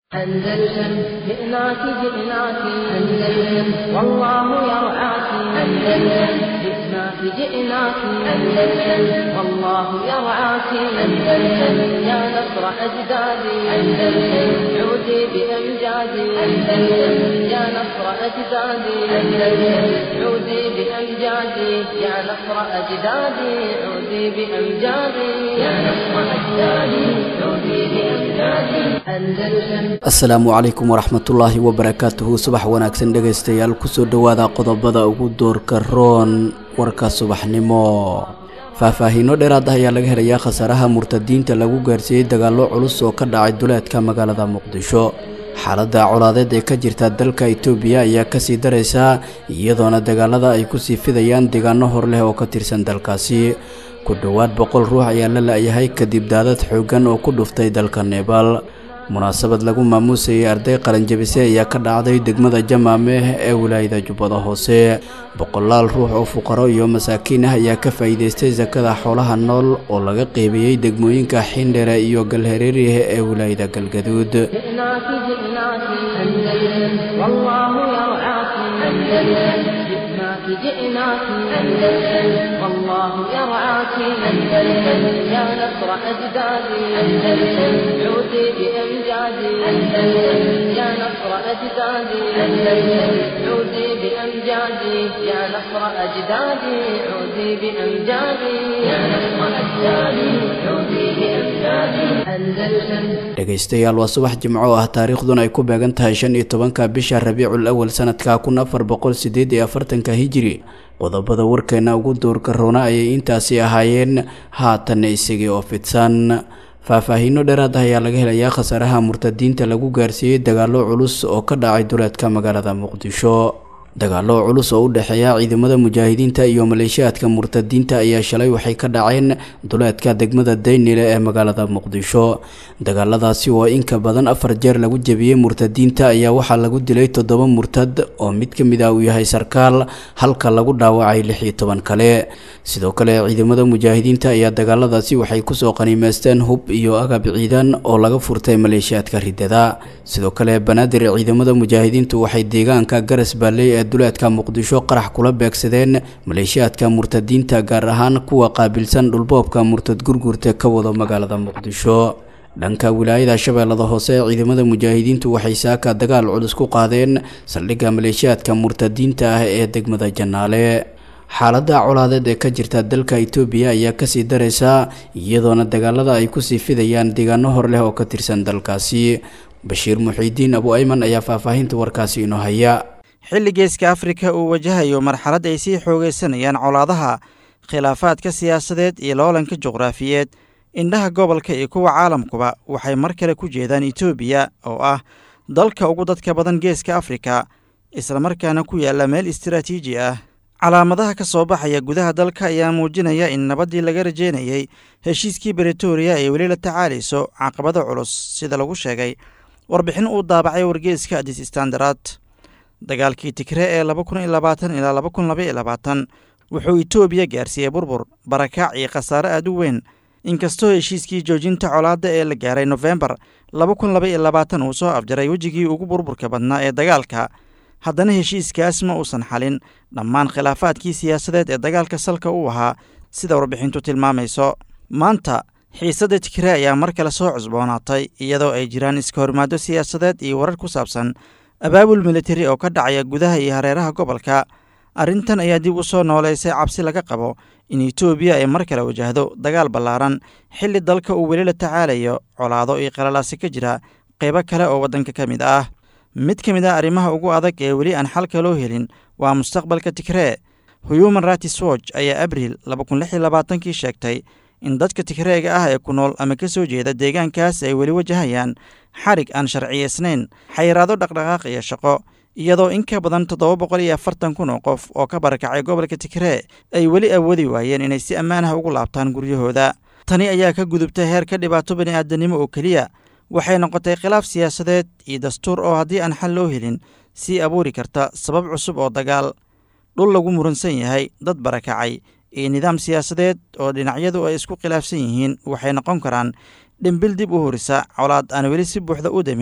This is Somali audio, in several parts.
أندلسن جئناك جئناك أندلسن والله يرعاك أندلسن جئناك جئناك أندلسن والله يرعاك أندلسن يا نصر أجدادي أندلسن عودي بأمجادي أندلسن يا نصر أجدادي أندلسن عودي بأمجادي يا نصر أجدادي عودي بأمجادي يا نصر أجدادي عودي بأمجادي أندلسن asalaamu calaykum waraxmatullaahi wabarakaatuhu subax wanaagsan dhegaystayaal kusoo dhowaada qodobada ugu doorka roon warka subaxnimo faahfaahiino dheeraad ah ayaa laga helayaa khasaaraha murtadiinta lagu gaarsiiyey dagaallo culus oo ka dhacay duleedka magaalada muqdisho xaaladda colaadeed ee ka jirta dalka itoobiya ayaa kasii daraysa iyadoona dagaalada ay kusii fidayaan deegaano hor leh oo ka tirsan dalkaasi ku dhowaad boqol ruux ayaa la la-yahay kadib daadad xooggan oo ku dhuftay dalka nebaal munaasabad lagu maamuusayay arday qaranjabise ayaa ka dhacday degmada jamaameh ee wilaayada jubbada hoose boqolaal ruux oo fuqaro iyo masaakiin ah ayaa ka faa'iidaystay sakada xoolaha nool oo laga qeybiyey degmooyinka xindhere iyo galhareerih ee wilaayada galgaduud جئناك جئناك أندلسن والله يرعاك أندلسن جئناك جئناك أندلسن والله يرعاك أندلسن يا نصر أجدادي أندلسن عودي بأمجادي أندلسن يا نصر أجدادي أندلسن عودي بأمجادي يا نصر أجدادي عودي بأمجادي يا نصر أجدادي عودي بأمجادي أندلسن dhegaystayaal waa subax jimco ah taariikhduna ay ku beegan tahay shan iyo tobanka bisha rabiicul awal sanadka kun afar boqol sideed iyo afartanka hijiri qodobada warkeena ugu doorka roona ayay intaasi ahaayeen haatanna isagii oo fidsan faahfaahiino dheeraad ah ayaa laga helayaa khasaaraha murtadiinta lagu gaarsiiyey dagaallo culus oo ka dhacay duleedka magaalada muqdisho dagaallo culus oo u dhexeeya ciidamada mujaahidiinta iyo maleeshiyaadka murtadiinta ayaa shalay waxay ka dhaceen duleedka degmada daynile ee magaalada muqdisho dagaaladaasi oo in ka badan afar jeer lagu jebiyey murtadiinta ayaa waxaa lagu dilay toddoba murtad oo mid ka mid ah uu yahay sarkaal halka lagu dhaawacay lix iyo toban kale sidoo kale ciidamada mujaahidiinta ayaa dagaaladaasi waxay kusoo qaniimeysteen hub iyo agab ciidan oo laga furtay maleeshiyaadka ridada sidoo kale banaadir ciidamada mujaahidiintu waxay deegaanka garas baalley ee duleedka muqdisho qarax kula beegsadeen maleeshiyaadka murtadiinta gaar ahaan kuwa qaabilsan dhulboobka murtad gurgurta ka wado magaalada muqdisho dhanka wilaayada shabeellada hoose ciidamada mujaahidiintu waxay saaka dagaal culus ku qaadeen saldhigga maleeshiyaadka murtadiinta ah ee degmada janaale xaaladda colaadeed ee ka jirta dalka itoobiya ayaa kasii daraysa iyadoona dagaalada ay kusii fidayaan deegaano hor leh oo ka tirsan dalkaasi bashiir muxiidiin abu ayman ayaa faahfaahinta warkaasi inoo haya xilli geeska afrika uu wajahayo marxalad ay sii xoogaysanayaan colaadaha khilaafaadka siyaasadeed iyo loolanka juqraafiyeed indhaha gobolka iyo kuwa caalamkuba waxay mar kale ku jeedaan etoobiya oo ah dalka ugu dadka badan geeska afrika islamarkaana ku yaalla meel istaraatiiji ah calaamadaha ka soo baxaya gudaha dalka ayaa muujinaya in nabaddii laga rajeynayey heshiiskii bretoria ay weli la tacaalayso caqabado culus sida lagu sheegay warbixin uu daabacay wargeeska adis standard dagaalkii tigre ee laba kun iyo labaatan ilaa laba kun laba iyo labaatan wuxuu etoobiya gaarsiiyey burbur barakaac iyo khasaare aad u weyn inkastoo heshiiskii joojinta colaadda ee la gaaray nofembar laba kun laba iyo labaatan uu soo afjaray wejigii ugu burburka badnaa ee dagaalka haddana heshiiskaas ma uusan xalin dhammaan khilaafaadkii siyaasadeed ee dagaalka salka u ahaa sida warbixintu tilmaamayso maanta xiisadda tigre ayaa mar kale soo cusboonaatay iyadoo ay jiraan iska hormaado siyaasadeed iyo warar ku saabsan abaabul militari oo ka dhacaya gudaha iyo hareeraha gobolka arrintan ayaa dib u soo nooleysay cabsi laga qabo in etoobiya ay mar kale wajahdo dagaal ballaaran xilli dalka uu weli la tacaalayo colaado iyo qalalaasi ka jira qaybo kale oo waddanka ka mid ah mid ka mid ah arrimaha ugu adag ee weli aan xalka loo helin waa mustaqbalka tigree human rights watch ayaa abriil laba kun lix iyo labaatankii sheegtay in dadka tigreega ah ee ku nool ama ka soo jeeda deegaankaas ay weli wajahayaan xarig aan sharciyaysnayn xayiraado dhaqdhaqaaq iyo shaqo iyadoo in ka badan toddoba boqol iyo afartan kun oo qof oo ka barakacay gobolka tigree ay weli awoodi waayeen inay si ammaan ah ugu laabtaan guryahooda tani ayaa ka gudubtay heerka dhibaato bani'aadanimo oo keliya waxay noqotay khilaaf siyaasadeed iyo dastuur oo haddii aan xal loo helin sii abuuri karta sabab cusub oo dagaal dhul lagu muransan yahay dad barakacay iyo nidaam siyaasadeed oo dhinacyadu ay isku khilaafsan yihiin waxay noqon karaan dhimbil dib u horisa colaad aan weli si buuxda u demin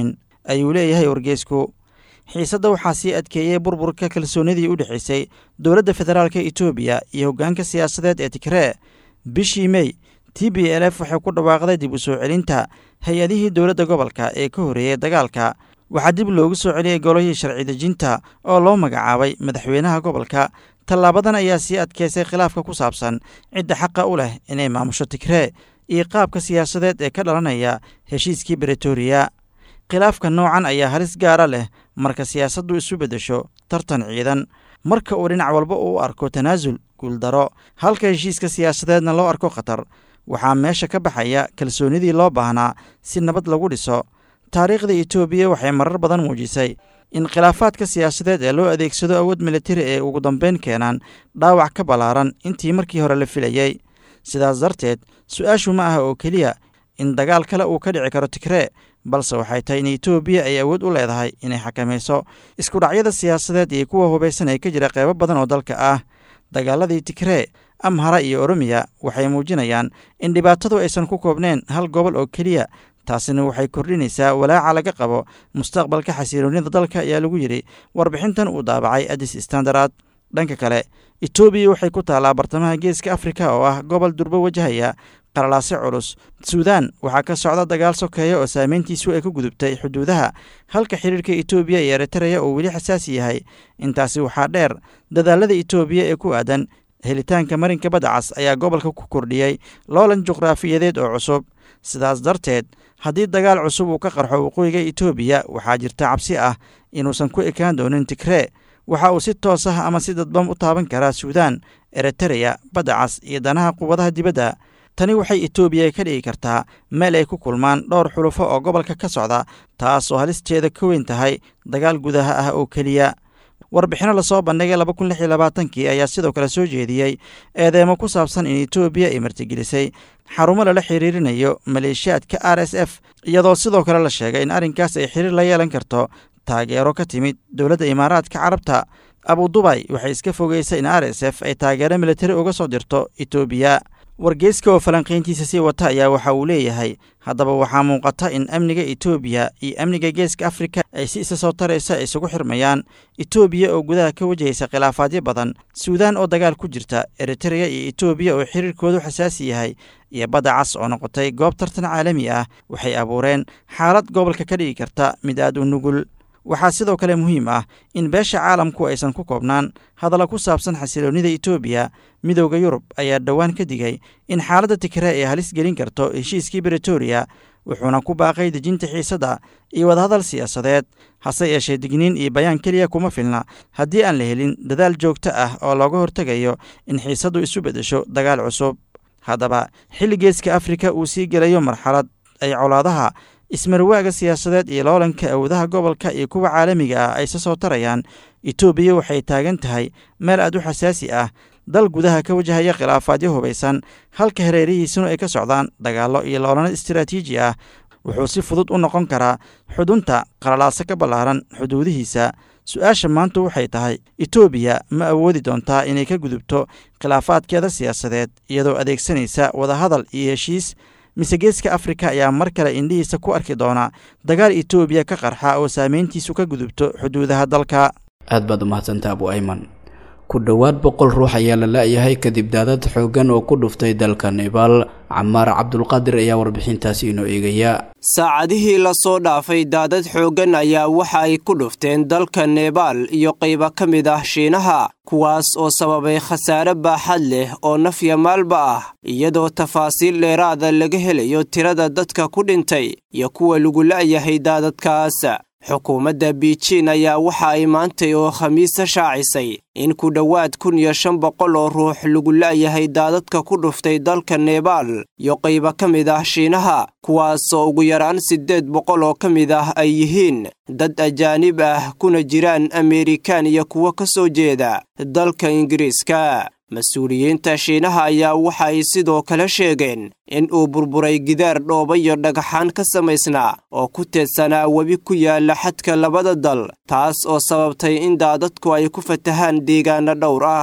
ayuu leeyahay wargeysku xiisadda waxaa sii adkeeyey burburka kalsoonidii u dhexaysay dowladda federaalka etoobiya iyo hoggaanka siyaasadeed ee tigree bishii mey t b l f waxay ku dhawaaqday dib u soo celinta hay-adihii dowladda gobolka ee ka horreeyey dagaalka waxaa dib loogu soo celiyey golihii sharci dejinta oo loo magacaabay madaxweynaha gobolka tallaabadan ayaa sii adkeysay khilaafka ku saabsan cidda xaqa u leh inay maamusho tigree iyo qaabka siyaasadeed ee ka dhalanaya heshiiskii bretoria khilaafka noocan ayaa halis gaara leh marka siyaasaddu isu beddesho tartan ciidan marka uu dhinac walba uu arko tanaasul guuldaro halka heshiiska siyaasadeedna loo arko khatar waxaa meesha ka baxaya kalsoonidii loo baahnaa si nabad lagu dhiso taariikhda etoobiya waxay marar badan muujisay in khilaafaadka siyaasadeed ee loo adeegsado awood militari ee ugu dambeyn keenaan dhaawac ka ballaaran intii markii hore la filayey sidaas darteed su-aashu ma aha oo keliya in dagaal kale uu ka dhici karo tigree balse waxay tahay in etoobiya ay awood u leedahay inay xakamayso iskudhacyada siyaasadeed iyo kuwa hubaysan ee ka jira qeybo badan oo dalka ah dagaaladii tigree amhara iyo oromiya waxay muujinayaan in dhibaatadu aysan ku koobneen hal gobol oo keliya taasina waxay kordhinaysaa walaaca laga qabo mustaqbalka xasiloonida dalka ayaa lagu yidhi warbixintan uu daabacay adis standard dhanka kale etoobiya waxay ku taallaa bartamaha geeska afrika oo ah gobol durbo wajahaya qalalaase culus suudaan waxaa ka socda dagaal sokeeya oo saameyntiisu ay ku gudubtay xuduudaha halka xiriirka etoobiya iyo eritreya uu weli xasaasi yahay intaasi waxaa dheer dadaalada etoobiya ee ku aadan helitaanka marinka badda cas ayaa gobolka ku kordhiyey loolan juqraafiyadeed oo cusub sidaas darteed haddii dagaal cusub uu ka qarxo waqooyiga etoobiya waxaa jirta cabsi ah inuusan ku ekaan doonin tigree waxa uu si toos ah ama si dadban u taaban karaa suudaan eritereya badda cas iyo danaha quwadaha dibadda tani waxay etoobiya ka dhigi kartaa meel ay ku kulmaan dhowr xulufo oo gobolka ka socda taas oo halisteeda ka weyn tahay dagaal gudaha ah oo keliya warbixino lasoo bandhigay laba kun lix iyo labaatankii ayaa sidoo kale soo jeediyey eedeemo ku saabsan in etoobiya ay martigelisay xarumo lala xiriirinayo maleeshiyaadka r s f iyadoo sidoo kale la sheegay in arrinkaas ay xiriir la yeelan karto taageero ka timid dowladda imaaraadka carabta abudubay waxay iska fogeysay in r s f ay taageero militari uga soo dirto etoobiya wargeyska oo falanqayntiisa sii wata ayaa waxa uu leeyahay haddaba waxaa muuqata in amniga etoobiya iyo amniga geeska afrika ay si isa soo taraysa isugu xirmayaan etoobiya oo gudaha ka wajahaysa khilaafaadyo badan suudaan oo dagaal ku jirta eritereya iyo etoobiya oo xiriirkoodu xasaasi yahay iyo badda cas oo noqotay goob tartan caalami ah waxay abuureen xaalad gobolka ka dhigi karta mid aad u nugul waxaa sidoo kale muhiim ah in beesha caalamku aysan ku koobnaan hadalla ku saabsan xasiloonnida etoobiya midowda yurub ayaa dhowaan ka digay in xaaladda tigree ay halis gelin karto heshiiskii bretoria wuxuuna ku baaqay dejinta xiisadda iyo wadahadal siyaasadeed hase yeeshee digniin iyo bayaan keliya kuma filna haddii aan la helin dadaal joogto ah oo looga hortegayo in xiisaddu isu beddesho dagaal cusub haddaba xilli geeska afrika uu sii gelayo marxalad ay colaadaha ismarwaaga siyaasadeed iyo loolanka awoodaha gobolka iyo kuwa caalamiga ah ay se soo tarayaan etoobiya waxay taagan tahay meel aad u xasaasi ah dal gudaha ka wajahaya khilaafaadyo hubaysan halka hareerihiisuna ay ka socdaan dagaallo iyo loolano istaraatiiji ah wuxuu si fudud u noqon karaa xudunta qalalaaso ka ballaaran xuduudihiisa su-aasha maanta waxay tahay etoobiya ma awoodi doontaa inay ka gudubto khilaafaadkeeda siyaasadeed iyadoo adeegsanaysa wadahadal iyo heshiis mise geeska afrika ayaa mar kale indhihiisa ku arki doona dagaal etoobiya ka qarxa oo saameyntiisu ka gudubto xuduudaha dalka aad baad umahadsantaa abu ayman ku dhowaad boqol ruux ayaa la la-yahay kadib daadad xooggan oo ku dhuftay dalka nebaal camaar cabdulqaadir ayaa warbixintaasi inoo eegaya saacadihii lasoo dhaafay daadad xooggan ayaa waxa ay ku dhufteen dalka nebaal iyo qaybo ka mid ah shiinaha kuwaas oo sababay khasaare baaxad leh oo nafya maalba ah iyadoo tafaasiil dheeraada laga helayo tirada dadka ku dhintay iyo kuwa lagu la'yahay daadadkaas xukuumadda biijin ayaa waxa ay maantay oo khamiisa shaacisay in ku dhowaad kun iyo shan boqol oo ruux lagu la'yahay daadadka ku dhuftay dalka nebaal iyo qaybo ka mid ah shiinaha kuwaasoo ugu yaraan siddeed boqol oo ka mid ah ay yihiin dad ajaanib ah kuna jiraan ameerikaan iyo kuwo ka soo jeeda dalka ingiriiska mas-uuliyiinta shiinaha ayaa waxa ay sidoo kale sheegeen in uu burburay gidaar dhooba iyo dhagaxaan ka samaysnaa oo ku teedsanaa webi ku yaalla xadka labada dal taas oo sababtay in daadadku ay ku fatahaan deegaano dhowr ah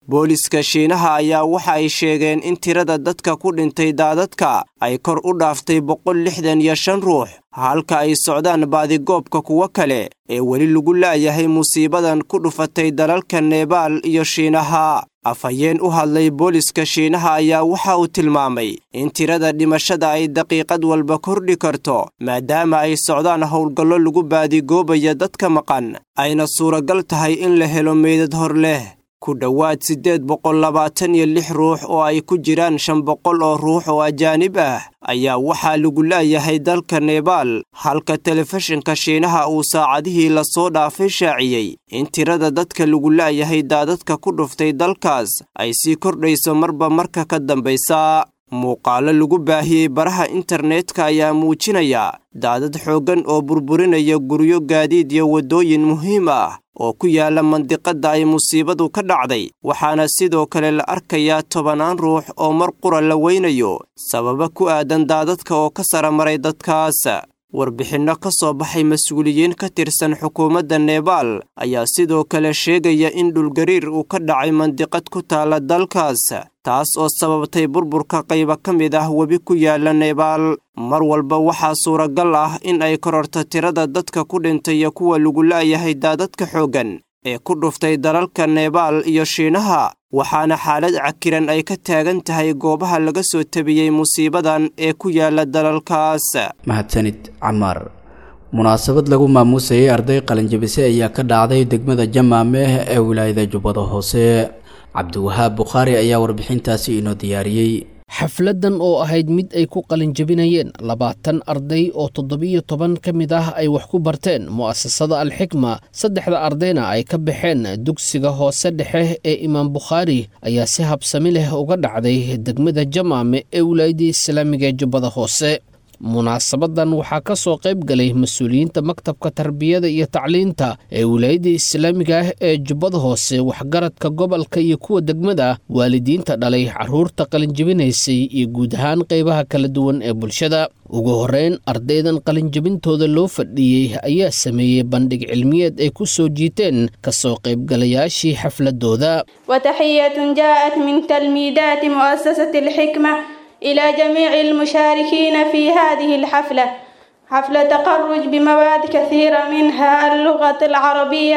booliska shiinaha ayaa waxa ay sheegeen in tirada dadka ku dhintay daadadka ay kor u dhaaftay boqol lixdan iyo shan ruux halka ay socdaan baadigoobka kuwo kale ee weli lagu la'yahay musiibadan ku dhufatay dalalka nebaal iyo shiinaha afhayeen u hadlay booliska shiinaha ayaa waxa uu tilmaamay in tirada dhimashada ay daqiiqad walba kordhi karto maadaama ay socdaan howlgallo lagu baadigoobayo dadka maqan ayna suuragal tahay in la helo meydad hor leh ku dhowaad siddeed boqol labaatan iyo lix ruux oo ay ku jiraan shan boqol oo ruux oo ajaanib ah ayaa waxaa lagu la'yahay dalka nebaal halka telefishinka shiinaha uu saacadihii lasoo dhaafay shaaciyey in tirada dadka lagu la'yahay daadadka ku dhuftay dalkaas ay sii kordhayso marba marka ka dambaysa muuqaalo lagu baahiyey baraha internetka ayaa muujinaya daadad xooggan oo burburinaya guryo gaadiid iyo waddooyin muhiim ah oo ku yaala mandiqadda ay musiibadu ka dhacday waxaana sidoo kale la arkayaa tobannaan ruux oo mar qura la weynayo sababa ku aadan daadadka oo ka sara maray dadkaas warbixinno ka soo baxay mas-uuliyiin ka tirsan xukuumadda nebaal ayaa sidoo kale sheegaya in dhulgariir uu ka dhacay mandiqad ku taala dalkaas taas oo sababtay burburka qayba ka mid ah webi ku yaala nebaal mar walba waxaa suuragal ah in ay kororto tirada dadka ku dhintay iyo kuwa lagu la'yahay daadadka xooggan ee ku dhuftay dalalka nebaal iyo shiinaha waxaana xaalad cakiran ay ka taagan tahay goobaha laga soo tabiyey musiibadan ee ku yaala dalalkaas mahadsanid camaar munaasabad lagu maamuusayay arday qalinjabise ayaa ka dhacday degmada jamaameh ee wilaayada jubbada hoose cabdiwahaab bukhaari ayaa warbixintaasi inoo diyaariyey xafladdan oo ahayd mid ay ku qalinjabinayeen labaatan arday oo toddobiyo toban ka mid ah ay wax ku barteen mu'asasada alxikma saddexda ardayna ay ka baxeen dugsiga hoose dhexe ee imaam bukhaari ayaa si habsami leh uga dhacday degmada jamaame ee wilaayadii islaamiga ee jubbada hoose munaasabadan waxaa ka soo qayb galay mas-uuliyiinta maktabka tarbiyada iyo tacliinta ee wilaayadda islaamiga ah ee jubbada hoose waxgaradka gobolka iyo kuwa degmada waalidiinta dhalay carruurta qalinjabinaysay iyo guud ahaan qaybaha kala duwan ee bulshada ugu horreyn ardaydan qalinjabintooda loo fadhiiyey ayaa sameeyey bandhig cilmiyeed ay ku soo jiiteen ka soo qaybgalayaashii xafladooda وتحية جاءت من تلميذات مؤسسة الحكمة إلى جميع المشاركين في هذه الحفلة حفلة تخرج بمواد كثيرة منها اللغة العربية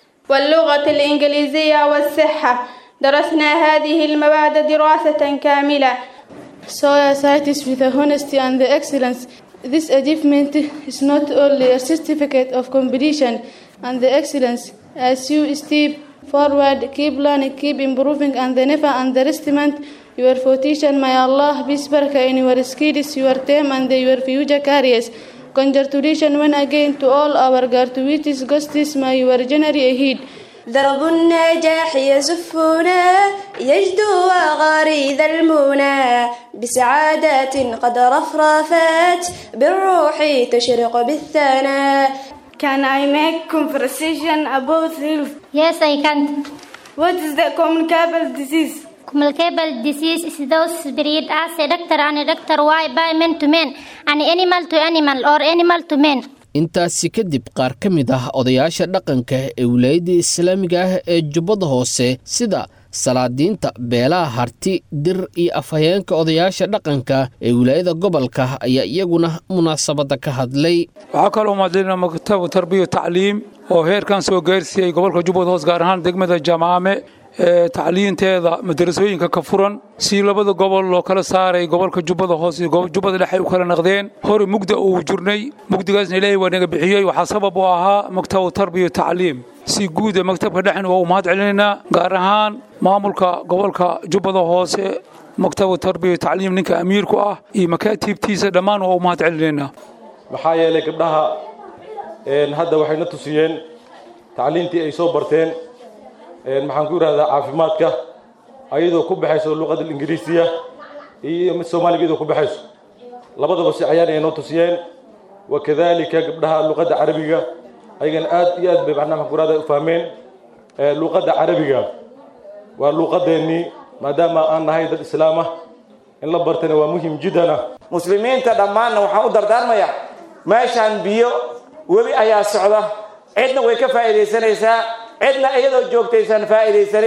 واللغة الإنجليزية والصحة درسنا هذه المواد دراسة كاملة Societies with the honesty and the excellence. This achievement is not only a certificate of competition and the excellence. As you step forward, keep learning, keep improving, and never underestimate your fortune. May Allah be barakah in your skills, your time, and your future careers. Congratulations once again to all our graduates, guests. May your journey ahead. درب النجاح يزفنا يجدو وغريد المنى بسعادات قد رفرفت بالروح تشرق بالثناء Can I make conversation about health? Yes, I can. What is the communicable disease? Communicable disease is those spread as a doctor and a doctor why by man to man and animal to animal or animal to man. intaasi kadib qaar ka mid ah odayaasha dhaqanka ee wilaayadda islaamiga ah ee jubbada hoose sida salaadiinta beelaha harti dir iyo afhayeenka odayaasha dhaqanka ee wilaayada gobolka ayaa iyaguna munaasabadda ka hadlay waxaa kaloo mahadcelina maktabu tarbiya tacliim oo heerkan soo gaarsiiyey gobolka jubbada hoose gaar ahaan degmada jamaame ee tacliinteeda madarasooyinka ka furan si labada gobol loo kala saaray gobolka jubbada hoose iyo jubbada dhexe ay u kala naqdeen hore mugda uu jirnay mugdigaasna ilaahay waa naga bixiyey waxaa sabab u ahaa maktabu tarbiya tacliim si guuda maktabka dhexen waa u mahad celinaynaa gaar ahaan maamulka gobolka jubbada hoose maktabu tarbiya tacliim ninka amiirku ah iyo makaatiibtiisa dhammaan waa u mahad celinaynaa maxaa yeelay gabdhaha hadda waxay na tusiyeen tacliintii ay soo barteen maxaan ku yidhahdaa caafimaadka ayadoo ku baxayso luqada ingiriisiya iyo mid soomaaliga iyadoo ku baxayso labadaba si ayaan ay noo tusiyeen wakadalika gabdhaha luqadda carabiga ayagana aad iyo aad bay macnaha maxaan ku yidhahdaa u fahmeen luqadda carabiga waa luqadeennii maadaama aan nahay dad islaam ah in la bartana waa muhim jiddana muslimiinta dhammaanna waxaan u dardaarmayaa meeshaan biyo webi ayaa socda cidna way ka faa'iidaysanaysaa cidna iyadoo joogtaysan faa'iidaysanin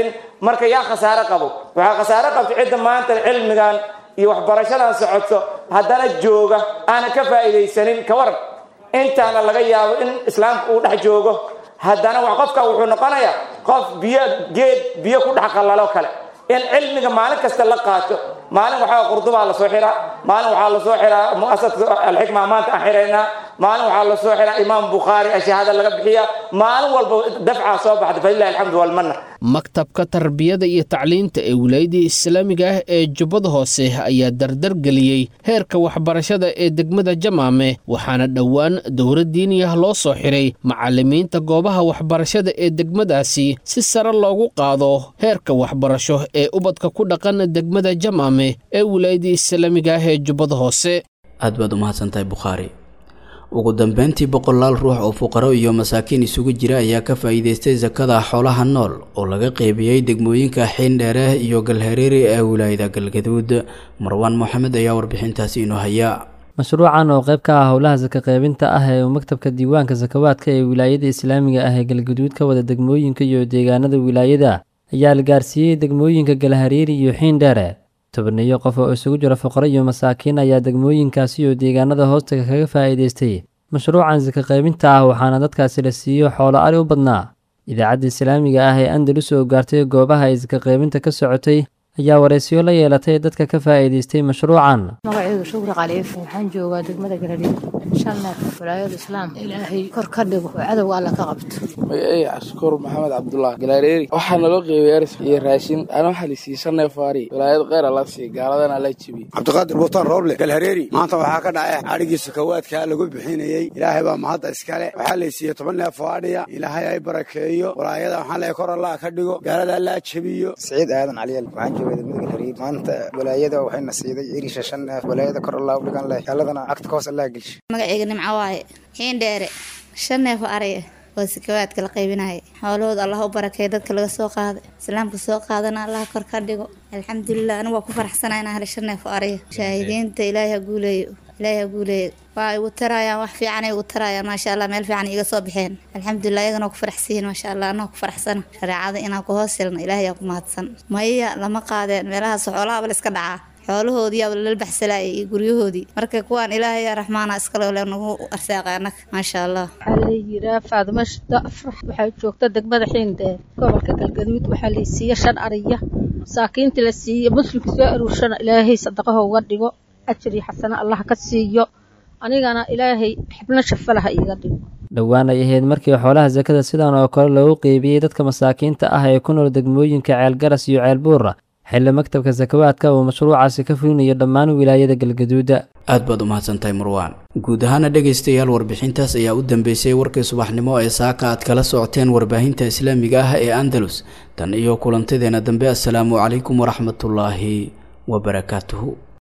marka yaa khasaare qabo waxaa khasaare qabta cidda maanta cilmigan iyo waxbarashadan socoto haddana jooga aanan ka faa'iidaysanin ka waran intaana laga yaabo in islaamka uu dhex joogo haddana wax qofka wuxuu noqonayaa qof biyo geed biyo ku dhex qallalo kale in cilmiga maalin kasta la qaato maalin waxaa qurdubaa lasoo xiraa maalin waxaa lasoo xiraa muasasada alxikma maanta aan xiraynaa maalin waxaa lasoo xiraa imaam bukhaari ashahaada laga bixiya maalin walba dafcaa soo baxda falilahi alxamdu walmanna maktabka tarbiyada iyo tacliinta ee wilaayadda islaamiga ah ee jubbada hoose ayaa dardar geliyey heerka waxbarashada ee degmada jamaame waxaana dhowaan dowlad diiniyah loo soo xiray macallimiinta goobaha waxbarashada ee degmadaasi si sare loogu qaado heerka waxbarasho ee ubadka ku dhaqan degmada jamaame ee wilaayadda islaamiga ah ee jubbada hoose aad baad u mahadsantahay bukhaari ugu dambeyntii boqolaal ruux oo fuqaro iyo masaakiin isugu jira ayaa ka faa'iidaystay sakada xoolaha nool oo laga qeybiyey degmooyinka xiindheere iyo galhareeri ee wilaayada galgaduud marwaan moxamed ayaa warbixintaasi inoo haya mashruucan oo qayb ka ah howlaha saka qaybinta ah ee uu maktabka diiwaanka sakawaadka ee wilaayada islaamiga ah ee galgaduud ka wada degmooyinka iyo deegaanada wilaayada ayaa la gaarsiiyey degmooyinka galhareeri iyo xiindheere tobaniyo qof oo isugu jira fuqaro iyo masaakiin ayaa degmooyinkaasi iyo deegaanada hoostaga kaga faa'iidaystay mashruucan saka qaybinta ah waxaana dadkaasi la siiyo xoolo ari u badnaa idaacadda islaamiga ah ee andalus oo gaartay goobaha ay saka qaybinta ka socotay ayaa waraysiyo la yeelatay dadka ka faa'iidaystay mashruucan magacaygu shukri khaliif waxaan joogaa degmada galariid shan neef walaayada islaam ilaahay kor ka dhigo oo cadowga alla ka qabto magacayga cashukuur maxamed cabdullah galaareeri waxaa naloo qeybay aris iyo raashin ana waxaa la siiyey shan neef aari walaayad kheyr ala siiy gaaladana la jibiyey cabdiqaadir buutaan rooble galhareeri maanta waxaa ka dhacay adhigii sakawaadkaa lagu bixinayey ilaahay baa mahadda iskale waxaa la siiyey toban neef oo adhiya ilaahay ay barakeeyo walaayada waxaa leeyahay kor allah ka dhigo gaalada allaa jebiyo siciid aadan caliyal degmada galhariir maanta walaayada waxayna siiday irisha shan neef walaayada kor allah u dhigan leh gaaladana agta ka hoos allah gelsha magacayga nimco waaye xiindheere shan neef oo araya waa sakawaadka la qaybinaya xoolahooda allah u barakeeya dadka laga soo qaaday islaamka soo qaadana allah kor ka dhigo alxamdulilah anigu waa ku faraxsanaa inaan helay shan neef oo araya shaahidiinta ilaahay ha guuleeyo ilaahay ha guuleeyo waa igu tarayaan wax fiican ay igu tarayaan maasha allah meel fiican iga soo baxeen alxamdulilah iyagana ku faraxsiyiin maasha allah anaa ku faraxsana shareecada inaan ku hoos helno ilaahay aa ku mahadsan maya lama qaadeen meelahaas xoolaha bal iska dhacaa xoolahoodii aba lala baxsalaayay iyo guryahoodii marka kuwaan ilaahay yaa raxmaana iskale le nagu arsaaqay annaga maasha allah waxaa la yiraa faadimo shida afrax waxaa joogta degmada xiindheer gobolka galgaduud waxaa la siiye shan ariya masaakiinta la siiye muslimka soo aruurshana ilaahay sadaqaha uga dhigo ajar iyo xasano allah ka siiyo anigana ilaahay xibno shafalaha iiga dhigo dhowaan ay ahayd markii xoolaha sakada sidan oo kale loogu qeybiyey dadka masaakiinta ah ee ku nool degmooyinka ceelgaras iyo ceelbuura xilli maktabka sakawaadka uu mashruucaasi ka fulinayo dhammaan wilaayada galgaduuda aad baad u mahadsantahay marwaan guud ahaana dhegaystayaal warbixintaas ayaa u dambeysay warkii subaxnimo ee saaka aad kala socoteen warbaahinta islaamiga ah ee andalus tan iyo kulantadeena dambe assalaamu calaykum waraxmatullaahi wabarakaatuhu